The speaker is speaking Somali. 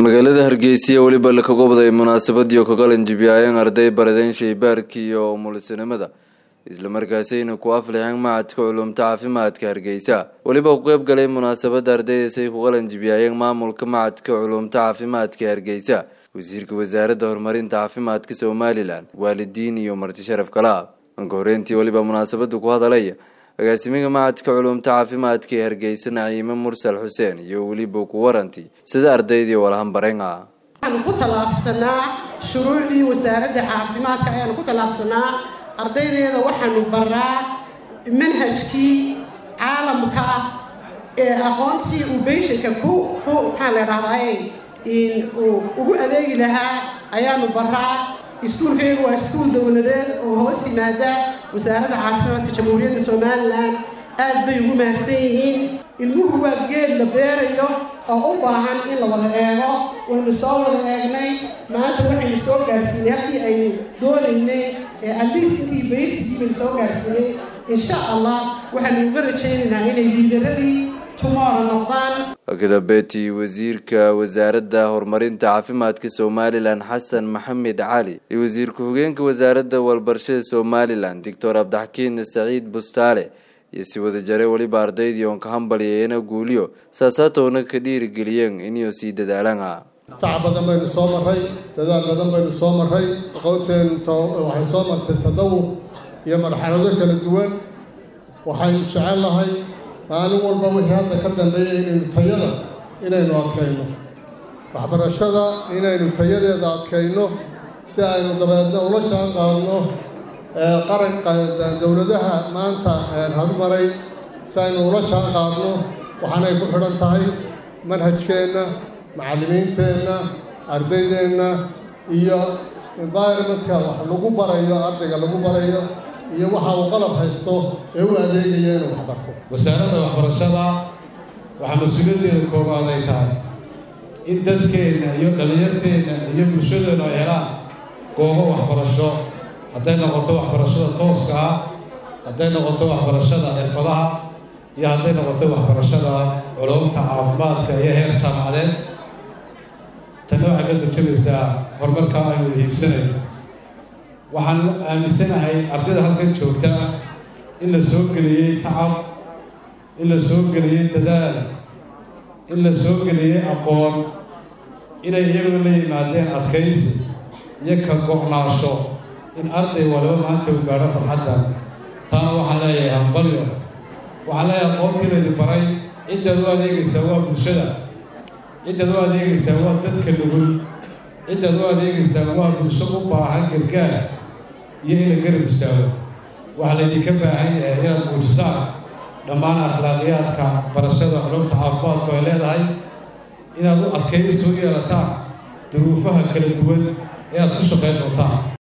magaalada hargeysa weliba la kaga waday munaasabadii ka qalanjibiyayeen arday baradeen shaybaarkii iyo umulisinimada islamarkaasayna ku aflixeen macadka culumta caafimaadka hargeysa weliba ku qeyb galay munaasabada ardaydaasay ku qalanjibiyayeen maamulka macadka culumta caafimaadka hargeysa wasiirka wasaaradda horumarinta caafimaadka somalilan waalidiin iyo marti sharaf kala anka horeyntii weliba munaasabada ku hadalaya agaasimiga macadka culumta caafimaadka ee hargeysa naciime mursal xuseen iyo weliba ku waranti sida ardaydii walahan bareen ah waxaanu ku tallaabsanaa shuruucdii wasaaradda caafimaadka ayaanu ku tallaabsanaa ardaydeeda waxaanu baraa manhajkii caalamka ee aqoontii uu beyshanka ku ku maxaa la dhahdaay uu ugu adeegi lahaa ayaanu baraa iskuulkaygu waa iskuul dowladeed oo hoos yimaada wasaaradda caafimaadka jamhuuriyadda somalilan aad bay ugu mahadsan yihiin ilmuhu waa geed la beerayo oo u baahan in la wada eego waynu soo wada eegnay maanta waxaynu soo gaarsiinay halkii aynu doonaynay ee atleast intii baysigii baynu soo gaarsiinay insha allah waxaanu uga rajaynaynaa inay liidaradii tumora noqdaan kadambeetii wasiirka wasaaradda horumarinta caafimaadka somalilan xasan maxamed cali iyo wasiir ku-xigeenka wasaaradda walbarashada somalilan doctor abdixakiin saciid bustaale iyo si wada jare weliba ardaydii oon ka hambalyeeyana guuliyo saasaatoona ka dhiirigeliyeen inuu sii dadaalaan ah tacab badan baynu soo marray dadaal badan baynu soo marray aqoonteen waxay soo martay tadawur iyo marxalado kala duwan waxaynu jecel lahay maalin walba wixii hadda ka dambeeya inaynu tayada inaynu adkayno waxbarashada inaynu tayadeeda adkayno si aynu dabeedna ula jaan qaadno qaranka dowladaha maanta horumaray si aynu ula jaan qaadno waxaanay ku xidhan tahay manhajkeenna macallimiinteenna ardaydeenna iyo environmentka wax lagu barayo ardayga lagu barayo iyo waxa uu qalab haysto ee u adeegaya inuu waxbarto wasaaradda waxbarashada waxaa mas-uuliyaddeeda koowaad ay tahay in dadkeenna iyo dhallinyarteenna iyo bulshadeennu ay helaan goobo waxbarasho hadday noqoto waxbarashada tooska ah hadday noqoto waxbarashada xirfadaha iyo hadday noqoto waxbarashada culumta caafimaadka iyo heer jaamacadeed tanna waxay ka turjamaysaa horumarka aynu hiigsanayno waxaan aaminsanahay ardayda halkan joogta in la soo geliyey tacab in la soo geliyey dadaal in la soo geliyey aqoon inay iyaguna la yimaadeen adkaysi iyo ka go'naasho in arday waliba maanta uu gaadho farxaddan taana waxaan leeyahay hambalyo waxaan leeyahay aqoontii laydi baray ciddaad u adeegaysaa waa bulshada ciddaad u adeegaysaa waa dadka nugul ciddaad u adeegaysaa waa bulsho u baahan gargaar iyo in la garab istaago waxaa laydinka baahan yahay inaad muujisaan dhammaan akhlaaqiyaadka barashada culumta caafimaadku ay leedahay inaad u adkayso u yeelataan duruufaha kala duwan ee aad ku shaqayn doontaan